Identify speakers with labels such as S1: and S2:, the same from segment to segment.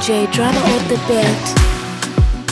S1: DJ drama on the beat.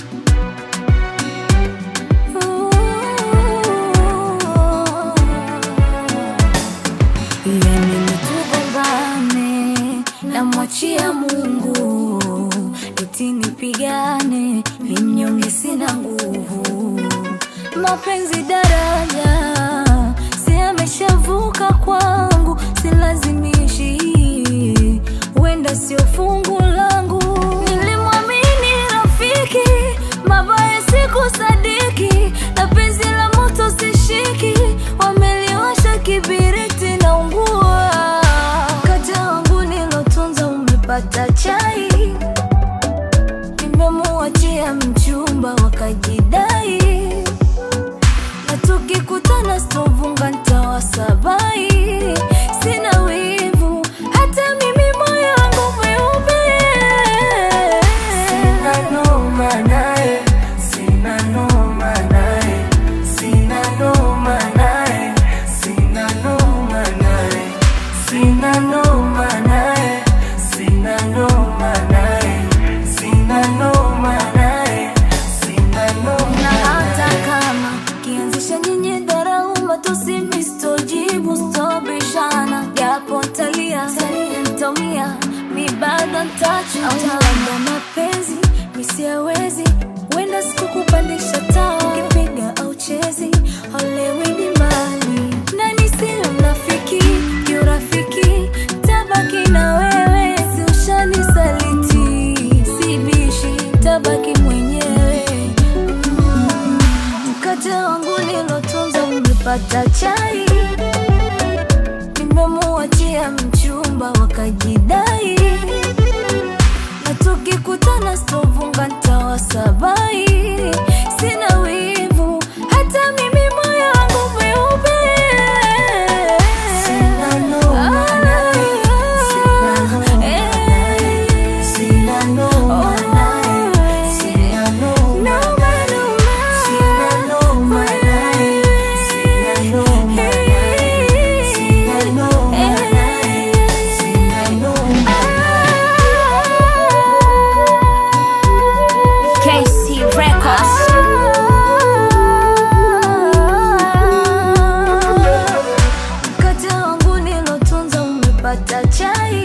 S2: Yani nitugombane namwachia Mungu, eti nipigane ni mnyonge, sina nguvu. Mapenzi daraja, si ameshavuka kwangu, silazimishi, wenda sio fungu langu. Nilimwamini rafiki, mabaya sikusadiki, na penzi la moto sishiki, wameliwasha kibiriti na ungua. Kata wangu nilotunza umepata chai, nimemuachia mchumba wakajidai, na tukikutana stovunga ntawasabai. Sina wivu hata mimi moyo wangu mweupe,
S3: Sina noma naye, sina noma naye, sina noma naye, sina noma naye, sina noma naye, sina noma naye, sina noma naye, sina noma
S2: na hata
S3: naye.
S2: kama kianzisha nyinyi dharau, matusi mistojibu, stobishana, japo ntalia ntaumia, mi bado ntachuta mapenzi misiawezi, wenda sikukupandisha taa, ukipiga au chezi olewi ni mbali na nisiyo mnafiki, kiurafiki tabaki na wewe, si ushanisaliti, sibishi tabaki mwenyewe mkate wangu nilotunza umepata chai, nimemuachia mchumba wakajidai, na tukikutana stovunga ntawasabai. Sina wivu hata mimi moyo wangu mweupe,
S3: Sina noma naye, sina noma naye, sina noma naye, sina noma naye, sina noma naye, sina noma naye, sina noma naye, sina noma
S1: KC Records.
S2: Mkate wangu nilotunza umepata chai,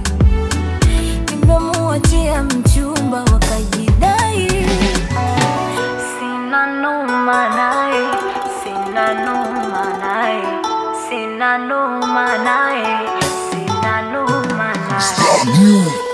S2: nimemuachia mchumba wakajidai. Sina noma naye, sina noma naye, sina noma naye, sina noma naye.
S4: You.